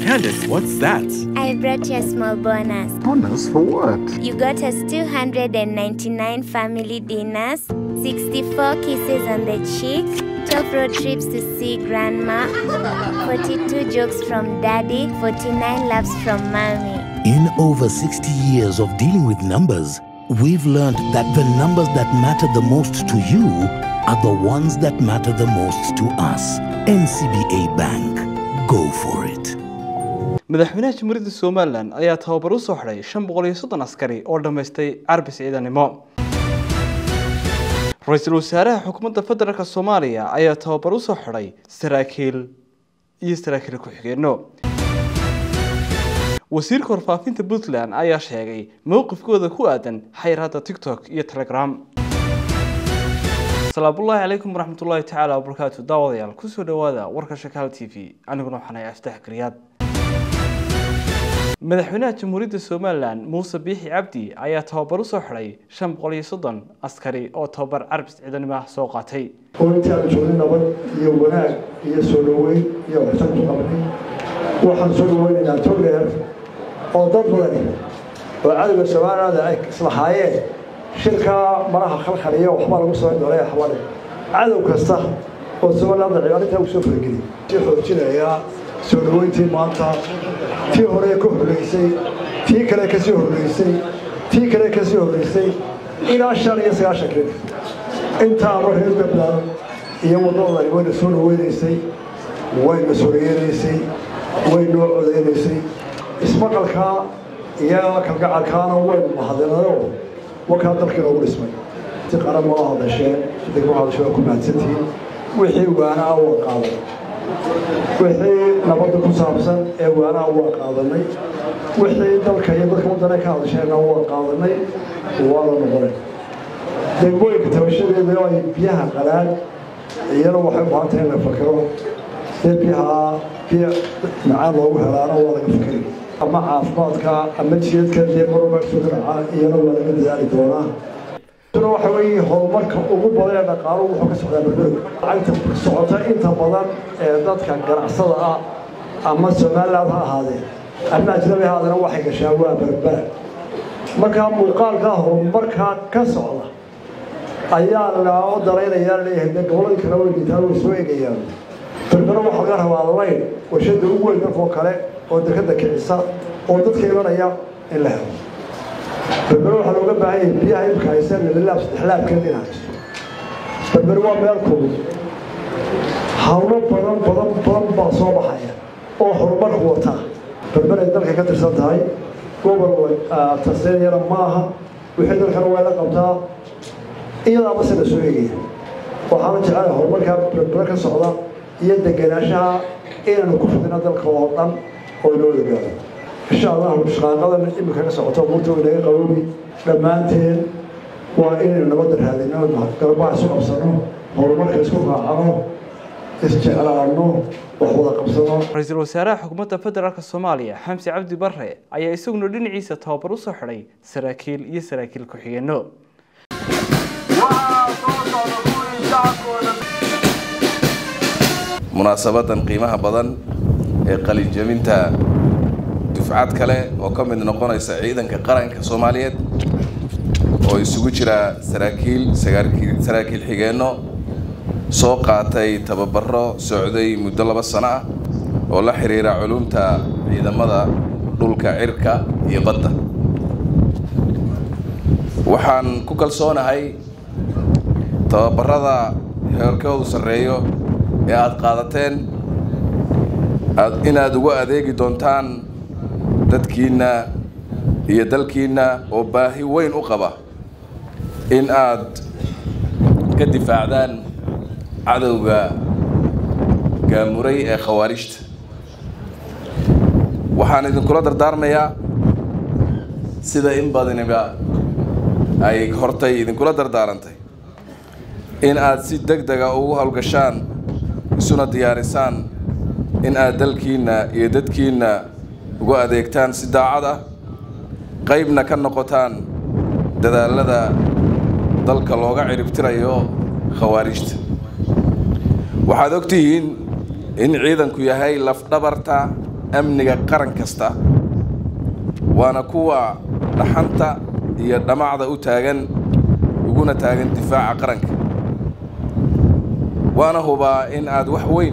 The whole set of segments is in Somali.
Candace, what's that? I brought you a small bonus. Bonus for what? You got us 299 family dinners, 64 kisses on the cheek, 12 road trips to see grandma, 42 jokes from daddy, 49 laughs from mommy. In over 60 years of dealing with numbers, we've learned that the numbers that matter the most to you are the ones that matter the most to us. NCBA Bank. Go for it. madaxweynaha jamhuuriyadda somalilan ayaa tababar u soo xidhay shan boqol iyo soddon askari oo dhammaystay carbis ciidanimo ra-iisul wasaaraha xukuumadda federaalk soomaaliya ayaa tababar u soo xidhay saraakiil iyo saraakiil ku-xigeenno wasiirka warfaafinta puntland ayaa sheegay mowqifkooda ku aadan xayiraadda tiktok iyo telegram salaamullaahi calaykum waraxmatullaahi tacaala wabarakaatu daawadayaal kusoo dhawaada warka shakaal t v aniguna waxaan ahay aftax gariyaad madaxweynaha jamhuuriyadda somalilan muuse biixi cabdi ayaa tababar u soo xidhay shan boqol iyo soddon askari oo tababar carbis ciidanimo ah soo qaatay oo intii aan joogin nabad iyo wanaag iyo soo dhoweyn iyo waxtar ku qabnay waxaan soo dhaweynaynaa togdheer oo dad badan oo cadowga soomaalilanda ay islahaayeen shirkaa maraha khalkhaliya waxbaa lagu samayn doonaya xabale cadow kasta oo soomaalilanda cibaarintaa uu soo fargeliyay sii xoojinayaa soo dhoweyntii maanta tii hore ka horreysay tii kale ka sii horreysay tii kale ka sii horreysay ilaa shan iyo sagaashan kredit intaaba reer gabdaan iyo wadadani wayna soo dhaweynaysay wayna soreyenaysay way noo codeynaysay ismaqalkaa iyo kalgacalkaana waynu mahadinado wakaa dalkii noogu dhismay si qaran waa hadasheen degmo hadasho waa ku mahadsantihiin wixii waanaa waa qaaday wixii nabadda ku saabsan ee waanaa waa qaadanay wixii dalka iyo dadka wadana ka hadasheenna waa qaadanay waa la noqonay degmooyinka tabashadeeda oo ay biyaha qalaan iyana waxay u baahan tahay in la fakero dee biyaha biyo macaan loogu helaana waa laga fakeri ama caafimaadka ama jiyadka dee marwaba soo raaca iyana waa laga dadaali doonaa tuna waxa weeye horumarka ugu badan ee dhaqaaluhu wuxuu ka socdaa berbero lacagta socota inta badan ee dadka ganacsada ah ama somaliland ha ahaadeen ama ajnabi ha ahaadeen waxay gashaa waa berbera markaa muuqaalkaa horumarkaa ka socda ayaa loo daraynayaa leeyahay dee goboladii kale way dhintaan way soo egayaan berbero waxaa laga rabaa layn warshada ugu weyn dalkoo kale oo dekada kicisa oo dadka imanaya in la helo berbero waxaa looga baahan yahay biyaha imka hayseen lalilaab saddexlaabkeed in haysto berbero waa meel kulul hawlo badan badan badan baa soo baxaya oo horumarku wataa berbero ay dalka ka tirsan tahay gobol taseenyana ma aha wixii dalkana waa la qabtaa iyadaaba se la soo egaya waxaana jecelahay horumarkaa berbero ka socda iyo degenaanshaha inaynu ku fidino dalka oo dhan oo inoo ogaado insha allahu shaqaaqadan imika ka socoto buurta inaga qaboobi dhammaanteen waa inaynu nabadda raadino garbaha isu qabsano horumarka isku raacano isjeclaano wax wada qabsano ra-iisul wasaaraha xukuumadda federaalk soomaaliya xamsi cabdi bare ayaa isaguna dhinaciisa tababar u soo xidhay saraakiil iyo saraakiil ku-xigeenno munaasabadan qiimaha badan ee qalinjabinta dufcad kale oo ka mid noqonaysa ciidanka qaranka soomaaliyeed oo isugu jira saraakiil saraakiil xigeenno soo qaatay tababaro socday muddo laba sano ah oo la xiriira culumta ciidamada dhulka cirka iyo badda waxaan ku kalsoonahay tababarada heerkoodu sarreeyo ee aada qaadateen inaad ugu adeegi doontaan dadkiinna iyo dalkiinna oo baahi weyn u qaba in aad ka difaacdaan cadowga gaamuray ee khawaarijta waxaan idinkula dardaarmayaa sida in badaniba ay hortay idinkula dardaarantay in aad si deg dega ugu howlgashaan isuna diyaarisaan in aad dalkiinna iyo dadkiinna ugu adeegtaan si daacad ah qaybna ka noqotaan dadaalada dalka looga ciribtirayo khawaarijta waxaad og tihiin in ciidanku yahay lafdhabarta amniga qaran kasta waana kuwa dhaxanta iyo dhamacda u taagan uguna taagan difaaca qaranka waana hubaa in aad wax weyn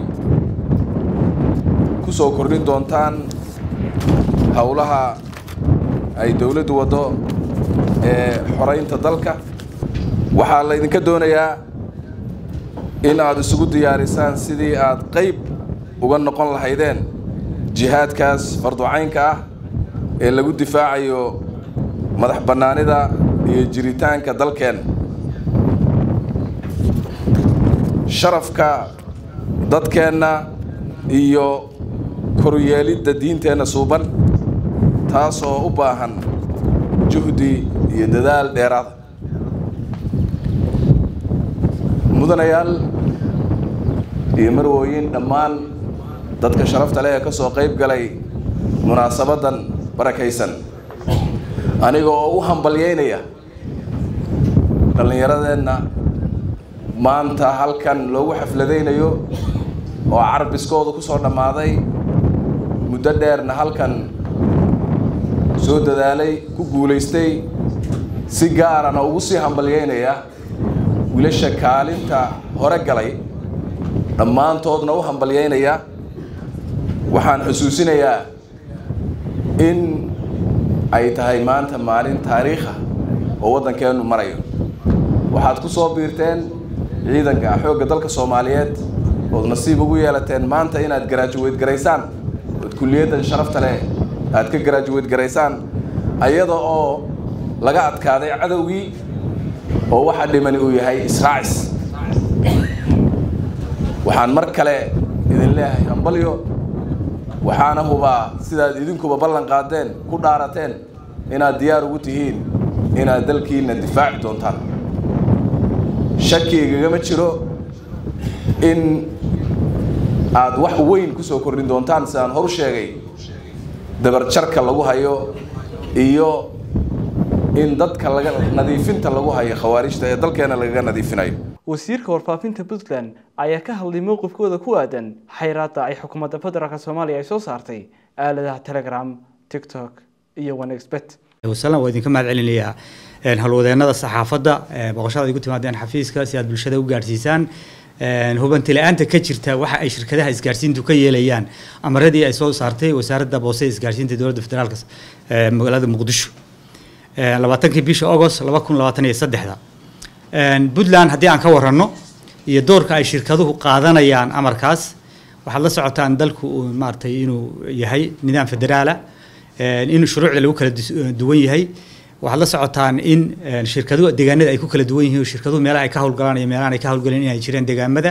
ku soo kordhin doontaan howlaha ay dowladdu waddo ee xoraynta dalka waxaa laydinka doonayaa in aad isugu diyaarisaan sidii aad qayb uga noqon lahaydeen jihaadkaas farducaynka ah ee lagu difaacayo madax bannaanida iyo jiritaanka dalkeen sharafka dadkeenna iyo koryeelidda diinteenna suuban taasoo u baahan juhdi iyo dadaal dheeraada mudanayaal iyo marwooyin dhammaan dadka sharafta leh ee ka soo qayb galay munaasabaddan barakaysan aniga oo u hambalyaynaya dhallinyaradeenna maanta halkan loogu xafladaynayo oo carbiskooda ku soo dhammaaday muddo dheerna halkan soo dadaalay ku guulaystay si gaarana ugu sii hambalyaynaya wiilasha kaalinta hore galay dhammaantoodna u hambalyaynaya waxaan xusuusinayaa in ay tahay maanta maalin taariikha oo waddankeennu marayo waxaad ku soo biirteen ciidanka xoogga dalka soomaaliyeed ood nasiib ugu yeelateen maanta inaad garaajuweyd garaysaan ood kulliyaddan sharafta leh aad ka garaajuweyd garaysaan ayada oo laga adkaaday cadowgii oo waxa dhimani uu yahay israacis waxaan mar kale idin leeyahay hambalyo waxaana hubaa sidaad idinkuba ballan qaadeen ku dhaarateen inaad diyaar ugu tihiin inaad dalkiinna difaaci doontaan shakigagama jiro in aad wax weyn ku soo kordhin doontaan sidaan horu sheegay dabarjarka lagu hayo iyo in dadka laga nadiifinta lagu hayo khawaarijta ee dalkeena lagaga nadiifinayo wasiirka warfaafinta puntland ayaa ka hadlay mowqifkooda ku aadan xayraadda ay xukuumadda federaalk soomaaliya ay soo saartay aaladaha telegram tiktok iyo onexbet wasalam waa idinka mahad celinayaa halwadeennada saxaafadda boqoshada ay ku timaadeen xafiiska si aad bulshada u gaadhsiisaan hubanti la-aanta ka jirta waxa ay shirkadaha isgaarsiintu ka yeelayaan amaradii ay soo saartay wasaaradda boose isgaarsiinta dowladda federaalk magaalada muqdisho labaatankii bisha agost laba kun labaatan iyo saddexda puntland haddii aan ka waranno iyo doorka ay shirkaduhu qaadanayaan amarkaas waxaad la socotaan dalku uu maaragtay inuu yahay nidaam federaala in shuruucda lagu kala duwan yahay waxaad la socotaan in shirkaduhu deegaanada ay ku kala duwan yihiin shirkaduhu meelaha ay ka howlgalaan iyo meelahan ay ka howlgaleen inay jireen deegaamada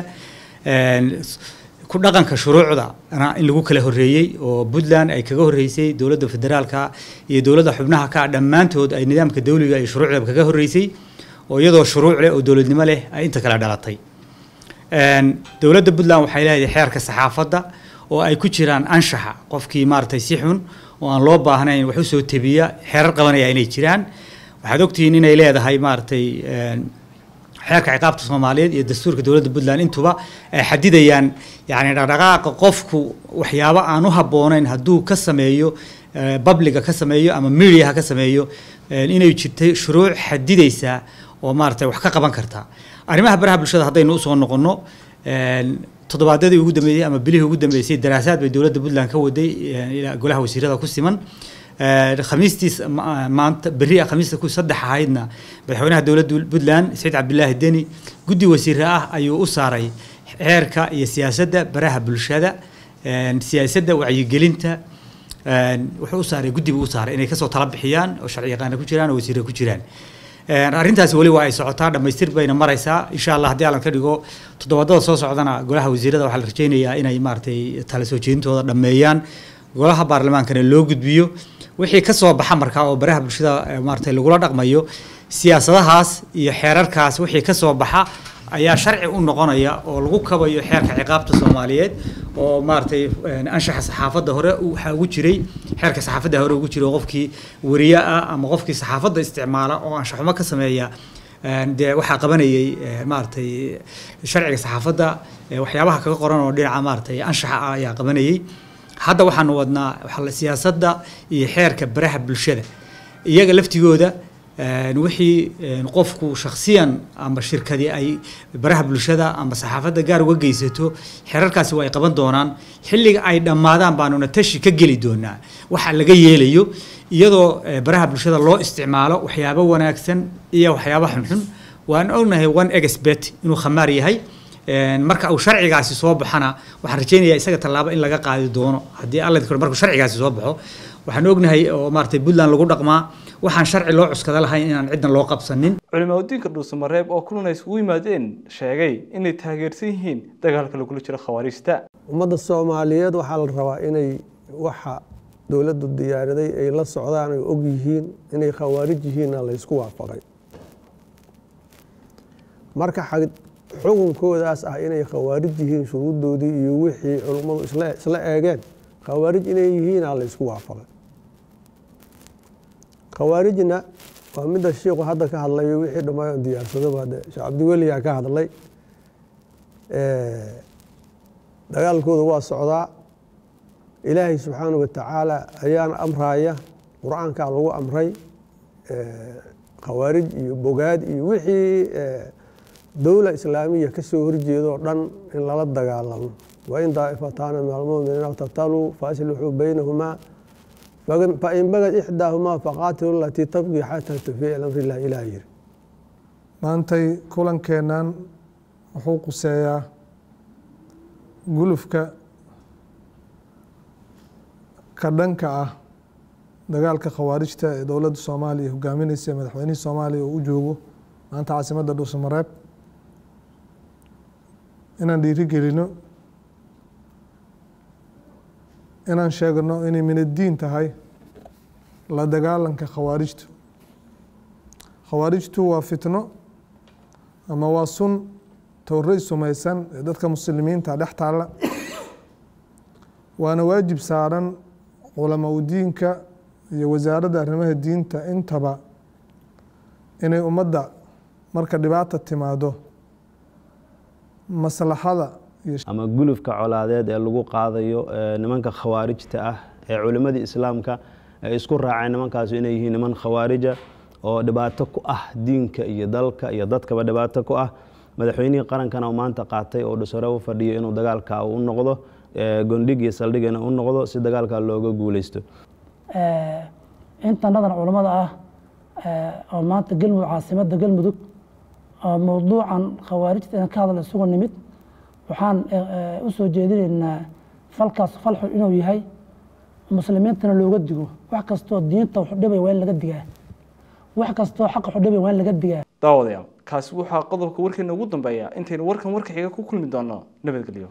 ku dhaqanka shuruucda in lagu kala horreeyey oo puntland ay kaga horreysay dowladda federaalka iyo dowladda xubnaha ka dhammaantood ay nidaamka dawliga iyo shuruucda kaga horreysay oo iyadoo shuruuc leh oo dowladnimo leh ay inta kala dhalatay dowladda puntland waxay leedahay xeerka saxaafadda oo ay ku jiraan anshaxa qofkii maaragtay si xun oo aan loo baahnayn wax usoo tebiya xeerar qabanaya inay jiraan waxaad ogtihiin inay leedahay maaragtay xeerka ciqaabta soomaaliyeed iyo dastuurka dowladda puntland intuba ay xadidayaan yani dhaqdhaqaaqa qofku waxyaabo aan u habboonayn hadduu ka sameeyo babliga ka sameeyo ama mediaha ka sameeyo inay jirtay shuruuc xadidaysa oo maaragtay wax ka qaban karta arrimaha baraha bulshada haddaynu usoo noqonno toddobaadyadii ugu dambeeyey ama bilihii ugu dambeysay daraasaad bay dowladda puntland ka waday ilaa golaha wasiirada ku siman khamiistiis maanta berri khamiista ku saddex ahaydna madaxweynaha dowladda puntland saciid cabdilaahi deni guddi wasiire ah ayuu u saaray xeerka iyo siyaasadda baraha bulshada siyaasadda wacyigelinta wuxuu u saaray guddi buu u saaray inay kasoo tala bixiyaan oo sharci yaqaana ku jiraan oo wasiire ku jiraan arrintaasi weli waa ay socotaa dhammaystir bayna maraysaa insha allah haddii allan ka dhigo toddobaadada soo socdana golaha wasiirada waxaa la rajaynayaa inay maaragtay tala soo jeedintooda dhammeeyaan golaha baarlamaankana loo gudbiyo wixii ka soo baxa markaa oo baraha bulshada maaragtay lagula dhaqmayo siyaasadahaas iyo xeerarkaas wixii ka soo baxa ayaa sharci u noqonaya oo lagu kabayo xeerka ciqaabta soomaaliyeed oo maaragtay anshaxa saxaafadda hore waxaa ugu jiray xeerka saxaafadda hore ugu jiray oo qofkii wariye ah ama qofkii saxaafadda isticmaala oo anshaxumo ka sameeya dee waxaa qabanayay maaragtay sharciga saxaafadda waxyaabaha kaga qoran oo dhinaca maaragtay anshaxa ah ayaa qabanayay hadda waxaanu wadnaa waxa la- siyaasadda iyo xeerka baraha bulshada iyaga laftigooda een, wixii een, qofku shakhsiyan ama shirkadi ay baraha bulshada ama saxaafadda gaar uga geysato xeerarkaasi waa ay qaban doonaan xilliga ay dhammaadaan baanuna tashi ka geli doonaa waxa laga yeelayo iyadoo eh, baraha bulshada loo isticmaalo waxyaabo wanaagsan iyo waxyaabo xunxun waan ognahay one expert inuu khamaar yahay Een, marka uu sharcigaasi soo baxana waxaan rajaynayaa isaga tallaabo in laga qaadi doono haddii alla idin koro markuu sharcigaasi soo baxo waxaan ognahay oo maaragtay puntland lagu dhaqmaa waxaan sharci loo cuskada lahayn inaan ciddan loo qabsanin culimaadudiinka dhuusamareeb oo kulan ay isugu yimaadeen sheegay inay taageersan yihiin dagaalka lagula jiro khawaariijta ummadda soomaaliyeed waxaa la rabaa inay waxa dowladdu diyaaraday ay la socdaan ay og yihiin inay khawaarij yihiinna la ysku waafaqay marka xag- xukunkoodaas ah inay khawaarij yihiin shuruuddoodii iyo wixii culummadu isla isla eegeen khawaarij inay yihiina la ysku waafaqay khawaarijna waa midda shiiku hadda ka hadlayo wixii dhammaan diyaarsadaba de sheekh cabdiweliyaa ka hadlay Eh, dagaalkooda waa socdaa ilaahay subxaanahu watacaala ayaana amraaya qur-aankaa lagu amray eh, khawaarij iyo bogaad iyo wixii eh, dowla islaamiya ka soo horjeedoo dhan in lala dagaalamo wain daa'ifataana min almu'miniina iqtataluu faaslixuu baynahumaa fain- fain bagad ixdaahumaa faqaatilu alatii tabqii xataa tufiica ila amri illah ilaah yiri maantay kulankeennan wuxuu quseeyaa gulufka ka dhanka ah dagaalka khawaarijta ee dowladda soomaaliya hogaaminaysa ee madaxweynihii soomaaliya uu u joogo maanta caasimadda dhuusamareeb inaan dhiirigelino inaan sheegno inay minadiin tahay la dagaalanka khawaarijtu khawaarijtu waa fitno ama waa sun towray sumaysan ee dadka muslimiinta dhex taalla waana waajib saaran culamaa u diinka iyo wasaaradda arrimaha diinta intaba inay ummadda marka dhibaata timaado maslaxada iyo ama gulufka colaadeed ee lagu qaadayo ee nimanka khawaarijta ah ee culimmadii islaamka ay isku raaceen nimankaas inay yihiin niman khawaarija oo dhibaato ku ah diinka iyo dalka iyo dadkaba dhibaato ku ah madaxweynihii qarankana uu maanta qaatay oo dhusare u fadhiyo inuu dagaalka u noqdo ee gondhig iyo saldhigana u noqdo si dagaalka looga guuleysto intanadan culammada ah eh, oo maanta galmudug caasimadda galmudug oo mowduucan khawaarijta inaan ka hadla isugu nimid waxaan eh, eh, u soo jeedinaynaa falkaas fal xun inuu yahay muslimiintana looga digo wax kastoo diinta wax u dhibaya waa in laga digaa wax kastoo xaqa wax u dhibaya waa in laga digaa daawadayaal kaasi waxaa qodobka warkeena ugu dambeeya intaynu warkan warka xiga ku kulmi doono nabadgelyo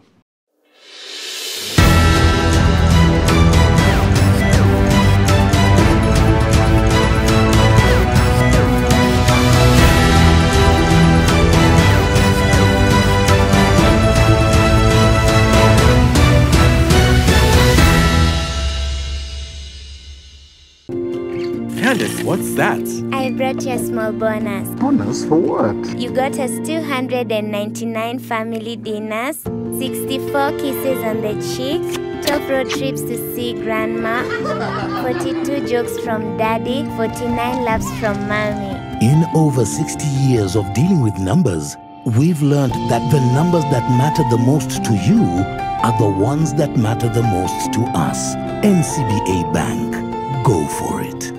Candace, what's that? I brought you a small bonus. Bonus for what? You got us 299 family dinners, 64 kisses on the cheek, 12 road trips to see grandma, 42 jokes from daddy, 49 laughs from mommy. In over 60 years of dealing with numbers, we've learned that the numbers that matter the most to you are the ones that matter the most to us. NCBA Bank. Go for it.